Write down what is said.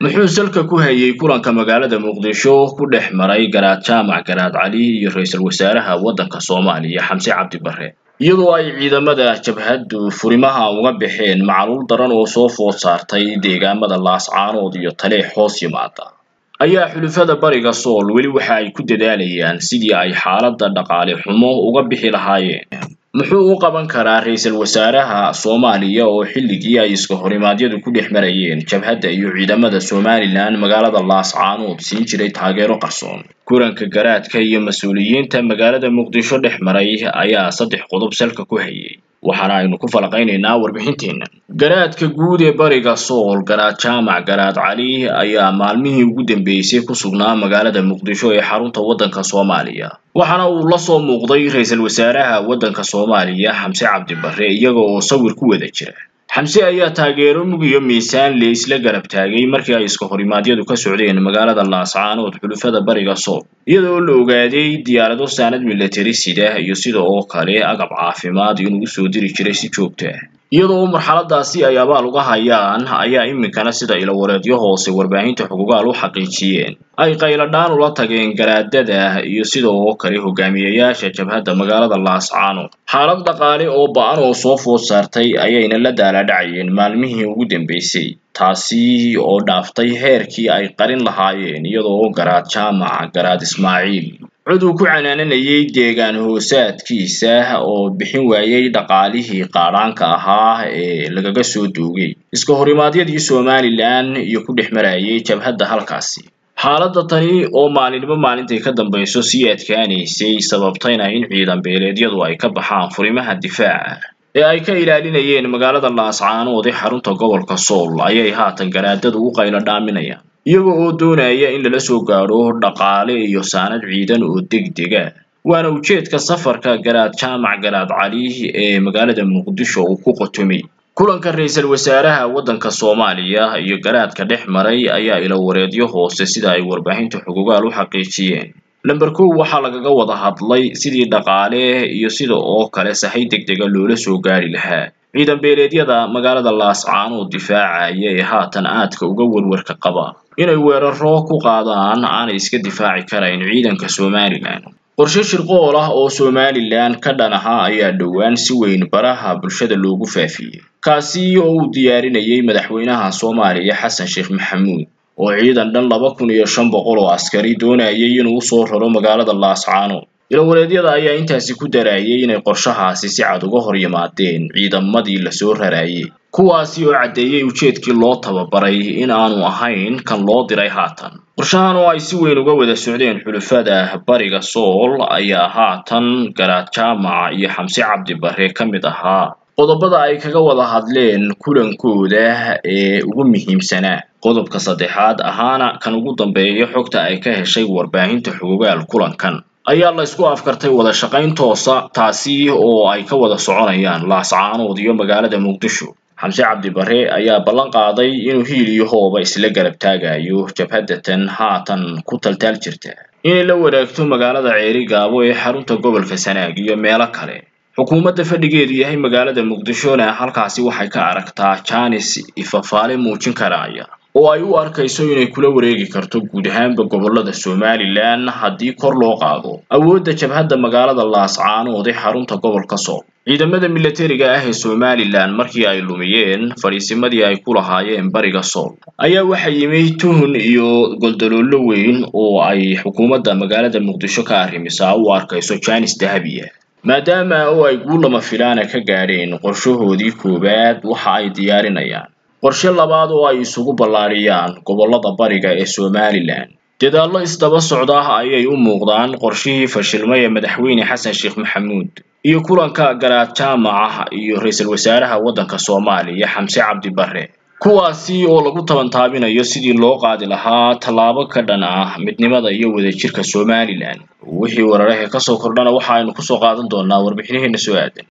muxuu salka ku hayay kulanka magaalada muqdisho ku dhex maray garaad jaamac garaad cali iyo ra-iisul wasaaraha waddanka soomaaliya xamse cabdi barre iyadoo ay ciidamada jabhaddu furimaha uga baxeen macluul daran oo soo food saartay deegaamada laascaanood iyo taleex hoos yimaada ayaa xulufada bariga sool weli waxa ay ku dadaalayaan sidii ay xaaladda dhaqaale xumo uga bixi lahaayeen muxuu u qaban karaa ra-iisul wasaaraha soomaaliya oo xilligii ay iska horimaadyadu ku dhex marayeen jabhadda iyo ciidamada somalilan magaalada laascaanood siin jiray taageero qarsoon kulanka garaadka iyo mas-uuliyiinta magaalada muqdisho dhex maray ayaa saddex qodob salka ku hayay waxaana aynu ku falaqaynaynaa warbixinteenna garaadka guud ee bariga sool garaad jaamac garaad cali ayaa maalmihii ugu dambeysay ku sugnaa magaalada muqdisho ee xarunta waddanka soomaaliya waxaana uu la soo muuqday ra-iisul wasaaraha waddanka soomaaliya xamse cabdi barre iyaga oo sawir ku wada jira xamse ayaa taageero mug iyo miisaan le isla garab taagay markii ay iska horimaadyadu ka socdeen magaalada laascaanood xulufada bariga sool iyadoo la ogaaday diyaarado saanad milatari sida iyo sida oo kale agab caafimaad inuu usoo diri jiray si joogto ah iyadoo marxaladaasi ay abaal uga hayaan ayaa iminkana sida ilawareedyo hoose warbaahinta xuquugaal u xaqiijiyeen ay qayladhaan ula tageen garaadada iyo sida oo kale hogaamiyayaasha jabhadda magaalada laascaanood xaalad dhaqaale oo ba-an oo soo food saartay ayayna la daaladhacayeen maalmihii ugu dambeysay taasi oo dhaaftay heerkii ay qarin lahaayeen iyadoo garaad jaamac garaad ismaaciil cod uu ku canaananayay deegaan hoosaadkiisa oo bixin waayay dhaqaalihii qaadhaanka ahaa ee lagaga soo duugay iska horimaadyadii somalilan iyo ku dhex marayay jabhadda halkaasi xaaladda tani oo maalinimo maalintay ka dambayso sii adkaanaysay sababtayna in ciidan beeleedyadu ay ka baxaan furimaha difaaca ee ay ka ilaalinayeen magaalada laascaanood ee xarunta gobolka sool ayay haatan garaadadu u qaylo dhaaminayaan iyaga oo doonaya in lala soo gaadho dhaqaale iyo saanad ciidan oo degdega waana ujeedka safarka garaad jaamac garaad cali ee magaalada muqdisho uu ku qotomay kulanka ra-iisul wasaaraha waddanka soomaaliya iyo garaadka dhex maray ayaa ilawareedyo hoose sida ay warbaahinta xugugaal u xaqiijiyeen lamber kow waxaa lagaga wada hadlay sidii dhaqaale iyo sida oo kale sahay degdega loola soo gaari lahaa ciidan beeleedyada magaalada laascaanood difaacaya ee haatan aadka uga werwarka qaba inay weeraro ku qaadaan aanay iska difaaci karayn ciidanka somalilan qorshe shirqool ah oo somalilan ka dhan ahaa ayaa dhowaan si weyn baraha bulshada loogu faafiyey kaasi oo uu diyaarinayay madaxweynaha soomaaliya xasan sheekh maxamuud oo ciidan dhan laba kun iyo shan boqol oo askari doonayay inuu usoo raro magaalada laascaanood ilawareedyada ayaa intaasi ku darayay inay qorshahaasi si cad uga hor yimaadeen ciidamadii lasoo rarayay kuwaasi oo caddeeyey ujeedkii loo tababaray in aanu ahayn kan loo diray haatan qorshahan oo ay si weyn uga wada socdeen xulufada bariga sool ayaa haatan garaad jaamac iyo xamse cabdi barre ka mid ahaa qodobada ay kaga wada hadleen kulankooda ee ugu muhiimsanaa qodobka saddexaad ahaana kan ugu dambeeya xogta ay ka heshay warbaahinta xugugaal kulankan ayaa la isku afkartay wada shaqayn toosa taasi oo ay ka wada soconayaan laascaanood iyo magaalada muqdisho xamse cabdi barre ayaa ballan qaaday inuu hiil iyo hooba isla garab taagayo jabhaddatan haatan ku taltaal jirta inay la wadaagto magaalada ceeri gaabo ee xarunta gobolka sanaag iyo meelo kale xukuumadda fadhigeedu yahay magaalada muqdishona halkaasi waxay ka aragtaa jaanis ifafaale muujin karaya oo ay u arkayso inay kula wareegi karto guud ahaanba gobollada somalilan haddii kor loo qaado awoodda jabhadda magaalada laascaanood ee xarunta gobolka sool ciidamada milatariga ah ee somalilan markii ay lumiyeen fadhiisimadii ay ku lahaayeen bariga sool ayaa waxaa yimi tuhun iyo goldaloollo weyn oo ay xukuumadda magaalada muqdisho ka arrimisaa u arkayso jaanis dahabiya maadaama oo ay guul lama filaana ka gaadheen qorshahoodii koowaad waxa ay diyaarinayaan qorshe labaad oo ay isugu ballaadhiyaan gobollada bariga ee somalilan dadaallo isdaba socda ayay u muuqdaan qorshihii fashilmay ee madaxweyne xasan sheekh maxamuud iyo kulanka garaad jaamaca iyo ra-iisul wasaaraha waddanka soomaaliya xamse cabdi barre kuwaasi oo lagu tabantaabinayo sidii loo qaadi lahaa tallaabo ka dhan ah midnimada iyo wadajirka somalilan wixii wararahe kasoo kordhana waxa aynu kusoo qaadan doonaa warbixinaheena soo aadan